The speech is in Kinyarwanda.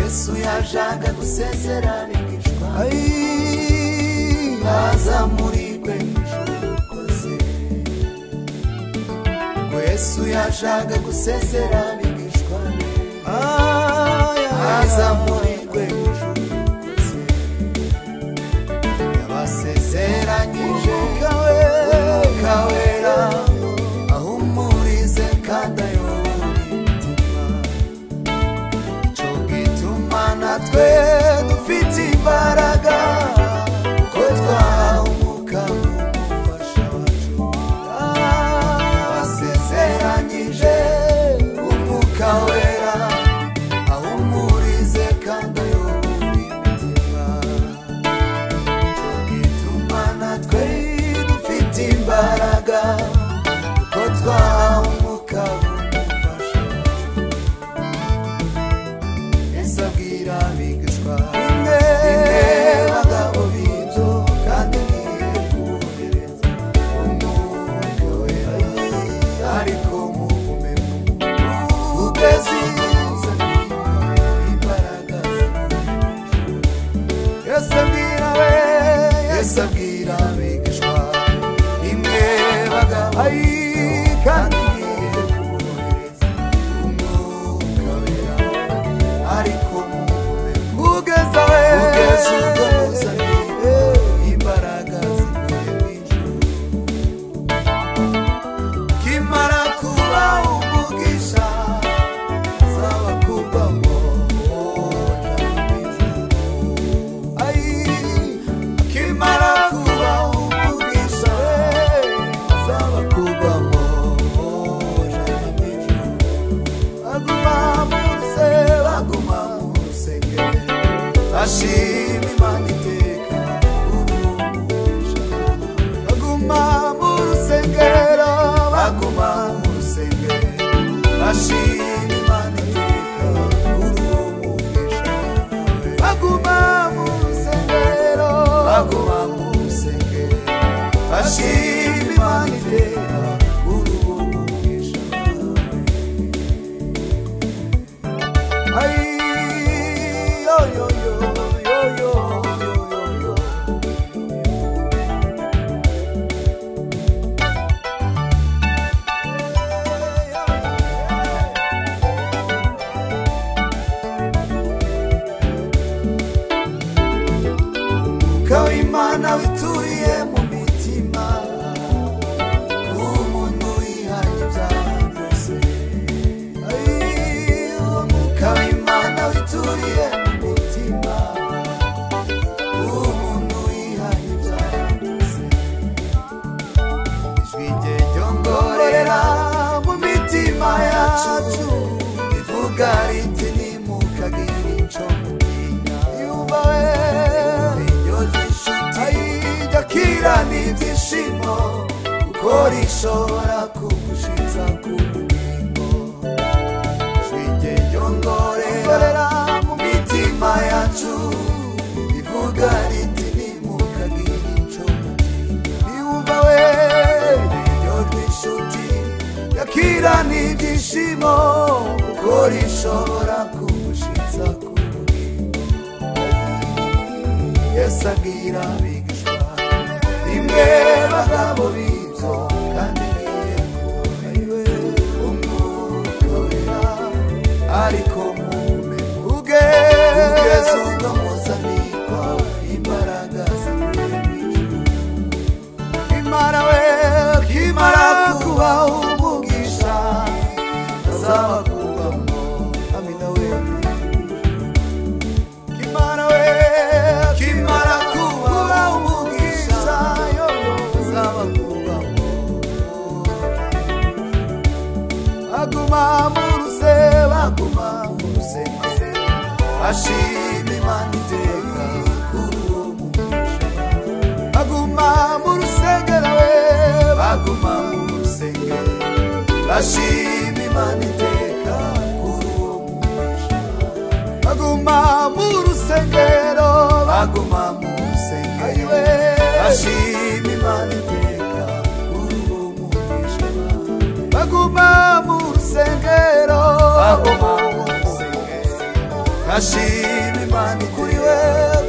yesu yaje agagusezera bigishwa Ay, aza muri kwe ijuru ukoze ngo yesu yaje agagusezera bigishwa ay, aza muri kwe ijuru ukoze yabasezeranyije umwuka wera ahumurize kandi ayobore imitima cyo gituma natwe dufite imbaraga kuko twahawe umwuka w'umufasha wacu yabasezeranyije umwuka wera ahumurize kandi ayobore imitima gituma natwe dufite imbaraga kuko twahawe umwuka w'umufasha yesu abwira abigishwa bimwe bagabo b'ibyo kandi ngiye kubohereza umwuka wera ariko mugume mu ugeze imbaraga z'ijuru yesu abwira we yesu abwira abigishwa imwe bagabo kandi ngiye kubohereza umwuka wera ariko mugume ugeza we ugeze ubwo muzaniye imbaraga zivuye mu ijuru kimara kuba umugisha zaba kuba ngo wona mu ijuru Ay, kimara kuba umugisha zaba kuba ngo wona mu ijuru aguma muruse baguma murusenge ashima imana iteka urumugisha baguma murusengero baguma murusenge ashima imana iteka urumugisha baguma murusengero baguma murusenge ashima imana iteka urumugisha Ay, yo, yo, yo, yo, yo, yo, yo, yo. umwuka w'imana wituriye mu mitima umuntu yihanye ibyaha byose Ay, umwuka w'imana wituriye mu mitima umuntu yihanye ibyaha byose ijwi rye ryongorera mu mitima yacu rivuga riti nimukagire ico mutinya yubawe iryo ry'inshuti ryakira n'ibyishimo kuko rishobora kugushiza ku bugingo ijwi rye ryongorera mu mitima yacu rivuga riti nimukagire ico mutinya yumva we iryo rw'inshuti yakira n'ibyishimo kuko rishobora kugushitsa ku bugingo yesu abwira abigishwa rimwe bagabo b'ibyo kandi ngiye kubahiwe umwuka wera ariko mume ugeze ubwo muzabikwa imbaraga zivuye mu ijuru kimara we kimara kuba umugisha azaba kubamo amina we kimara we kimara kuba umugisha azaba kubamo aguma mu ruse baguma mu ruse ashima imana iteka kuri uwo mugisha baguma mu rusengero we baguma mu rusengero bashima imana iteka kuri uwo mugisha baguma mu rusengero baguma mu rusengero we bashima imana iteka kuri uwo mugisha baguma mu rusengero baguma mu rusengero ashima imana iguriwe